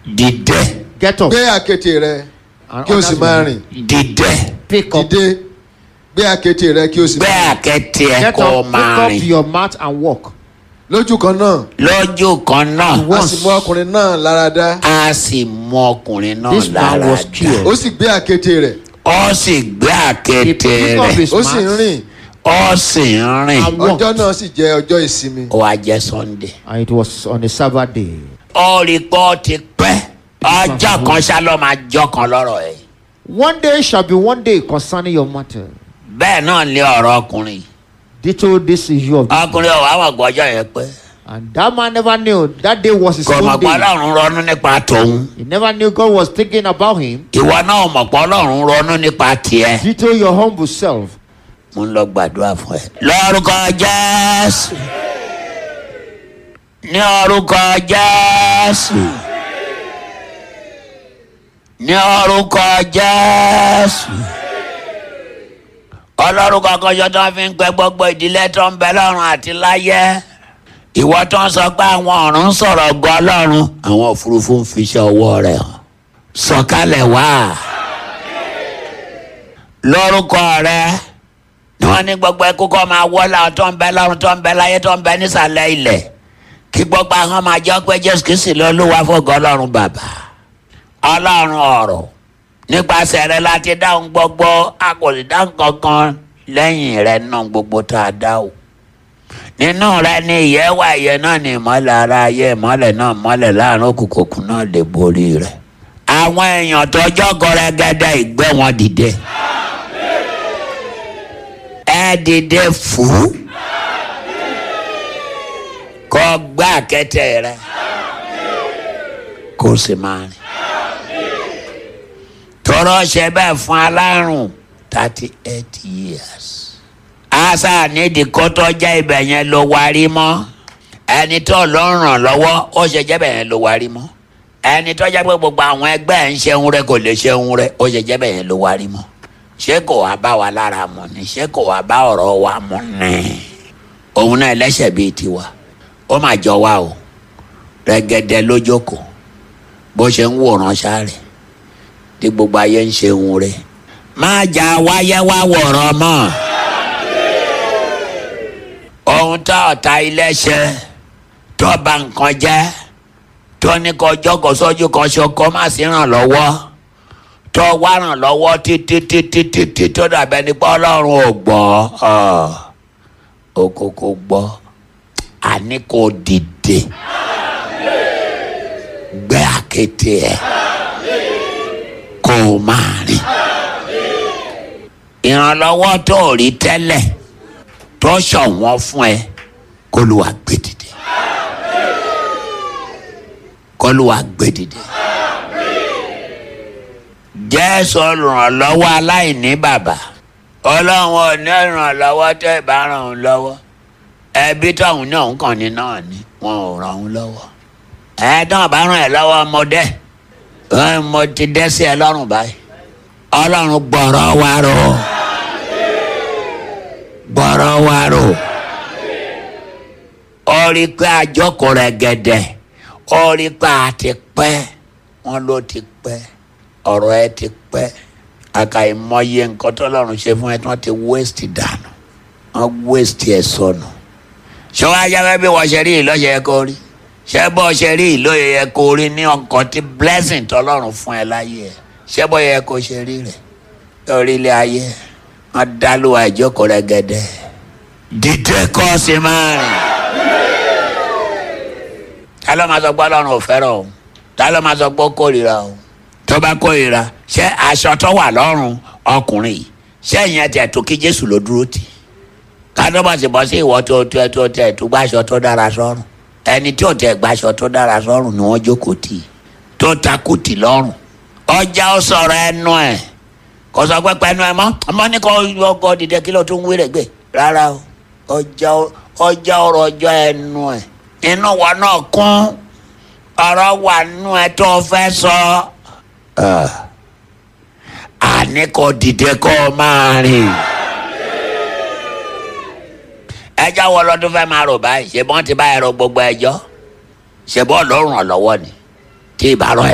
dìde Get up. gbé àkéte rẹ and kí o sì others máa will rìn dìde Pick up. dìde gbé àkéte rẹ kí o sì gbé máa rìn àkẹ́tì ẹ̀ Get kó o up. Pick máa up rìn your mat and walk. lójú kan náà lójú kan náà a Once. sì mú ọkùnrin náà lára dá a sì mú ọkùnrin náà This man lára was dá cured. ó sì gbé àkéte rẹ̀ ó sì gbé He àkẹ́tì picked up rẹ̀ his ó sì ń mat rìn ó sì ń rìn and walked. ọjọ́ náà sì jẹ́ ọjọ́ ìsinmi ó wá jẹ́ sunday. And it was on a Sabbath day. ó rí i pé ó ti pẹ́ ọjọ́ kan ṣá ló máa jọ́ kan lọ́rọ̀ ẹ̀. One day shall be one day concerning your matter. bẹ́ẹ̀ náà ní ọ̀rọ̀ ọkùnrin Ditto this issue of this ọkùnrin ọ̀wá wà gbọ́jọ́ yẹn pé And that man never knew that day was his kò mọ̀ own pé day. ọlọ́run ronú nípa tòun He never knew God was thinking about him. ìwọ náà mọ̀ pé ọlọ́run ronú nípa tiẹ̀. Ditto your humble self. mo ń lọ gbàdúrà fún ẹ. lórúkọ jésù ní orúkọ jésù ní orúkọ jésù ọlọ́run kankan ṣe tó ń fi ń pẹ́ gbogbo ìdílé tó ń bẹ lọ́run àti láyé ìwọ tó ń sọ pé àwọn ọ̀run ń sọ̀rọ̀ gan ọlọ́run àwọn òfurufú ń fiṣẹ́ ọwọ́ rẹ̀ hàn sọ̀kalẹ̀ wá lórúkọ rẹ̀ ni wọn ní gbogbo ẹkú kọ́ máa wọ́ làwọn tó ń bẹ lọ́run tó ń bẹ láyé tó ń bẹ nísàlẹ̀ ilẹ̀ kí gbogbo àwọn máa jẹ́ pé jésù kìí sì lọ lówà fọ́gọ́ ọlọ́run bàbá ọlọ́run ọ̀rọ̀ nípasẹ̀ rẹ láti dáhùn gbogbo a kò sì dáhùn kankan lẹ́yìn rẹ náà gbogbo tá a dá o nínú rẹ ni ìyẹ́ wà ìyẹ́ náà ni ìmọ́lẹ̀ ara ayé ìmọ́lẹ̀ náà mọ́lẹ̀ láàrin òkùnkùn náà lè borí rẹ àwọn èèyàn tó jọ́gọ́ rẹ gẹ́gẹ́ ìgbẹ́ wọn dìde ẹ dìde fún kó gbá kẹtẹ rẹ kó sì máa rìn tọrọ ṣe bẹ́ẹ̀ fún alárùn thirty eight years asa nídìí kó tó jẹ́ ibẹ̀ yẹn ló wárí mọ́ ẹni tó ló ń ràn lọ́wọ́ ó ṣe jẹ́ bẹ̀ yẹn ló wárí mọ́ ẹni tó jẹ́ pé gbogbo àwọn ẹgbẹ́ ẹ̀ ń ṣeun rẹ kò lè ṣeun rẹ ó ṣe jẹ́ bẹ̀ yẹn ló wárí mọ́ ṣé kò wá bá wa lára mu ni ṣé kò wá bá ọ̀rọ̀ wa mu ni òun náà ẹlẹ́ṣẹ̀ bíi tiwa ó mà jọ wa o rẹ́gẹ́dẹ́ lójókòó bó ṣe ń wòran sáré tí gbogbo ayé ń ṣe òun rẹ̀ má jà wáyé wá wọ̀rọ̀ mọ́ ohun tá ọ̀tá ilé ṣe tó bà nǹkan jẹ́ tó ní kọjọ́ kó sójú kan ṣoko má sí ràn lọ́wọ́ tó wá ràn lọ́wọ́ títí títí títí tó dàbẹ́ ní pé ọlọ́run ò gbọ́ ó kókó gbọ́ àní kò dìde gbé àkéte ẹ̀ kó o máa rìn ìrànlọ́wọ́ tó o rí tẹ́lẹ̀ tó ṣọ̀wọ́n fún ẹ kó ló wá gbé dìde kó ló wá gbé dìde jésù olùrànlọ́wọ́ aláìní bàbá ọlọ́run ò ní ìrànlọ́wọ́ tẹ́ ẹ bá ràn án lọ́wọ́ ẹbí tóun náà ń kàn ní náà ni wọn ò ràn án lọ́wọ́ ẹ̀ẹ́dán bá ràn ẹ́ lọ́wọ́ ọmọdé ẹ̀ mo ti dẹ́ sí ẹ lọ́rùn báyìí ọlọ́run gbọ́rọ̀ wa rò gbọ́rọ̀ wa rò ó rí pé àjọkò rẹ̀ gẹ̀dẹ̀ ó rí pé a ti pẹ́ wọn ló ti pẹ́ ọ̀rọ̀ ẹ ti pẹ́ àkàìmọye nǹkan tọ́lọ́run ṣe fún ẹ tí wọ́n ti waste dànù wọ́n waste ẹ̀ sọnù ṣé wàá yára bí wọ́n ṣe rí ìlọ́ṣẹ̀ yẹ kó rí ṣé bọ́ ṣe rí ìlóye yẹ kó rí ní ọkàn tí blessing tọ́lọ́run fún ẹ láyé ẹ ṣé bọ́ yẹ kó ṣe rí rẹ̀ lórí ilé ayé wọ́n dá lóra ìjókòó rẹ̀ gẹ́dẹ́ dídé kọ́ sí máa rìn ta ló máa sọ pé ọlọ́run ò fẹ́ràn o ta ló máa sọ pé ó kórìíra o tó bá kórìíra ṣé aṣọ tó wà lọ́rùn ọkùnrin yìí ṣé ìyẹn tẹ̀ tó kí jésù ló dúró tì kádọ́bà sì bọ́ sí ìwọ tó tó tó tẹ̀ tó gbàṣọ tó dára sọ́rùn ẹni tí ò tẹ̀ gbàṣọ tó dára sọ́rùn ni wọ́n jókòó tì tó takú tì lọ́rùn ọjà ó sọ̀rọ̀ ẹnu ẹ̀ kò sọ pé pẹ́ẹ́nu ẹ̀ mọ́ ọmọ ní kò ọkọ̀ dìde kí ló tún wéré gbé rárá o ọjà ọjà ọ̀rọ̀ ọjọ́ ẹnu ẹ̀ inú wa náà kún ọ̀rọ̀ wà nínú ẹ̀ tó fẹ́ sọ. àní kò dìde kó o máa rìn. ẹjọ́ wo lọ́dún fẹ́ máa rò báyìí ṣe bọ́n ti bá ẹ̀rọ gbogbo ẹjọ́ ṣe bọ́ọ̀ lọ́rùn ọ̀lọ́wọ́ ni tí ì bá rọ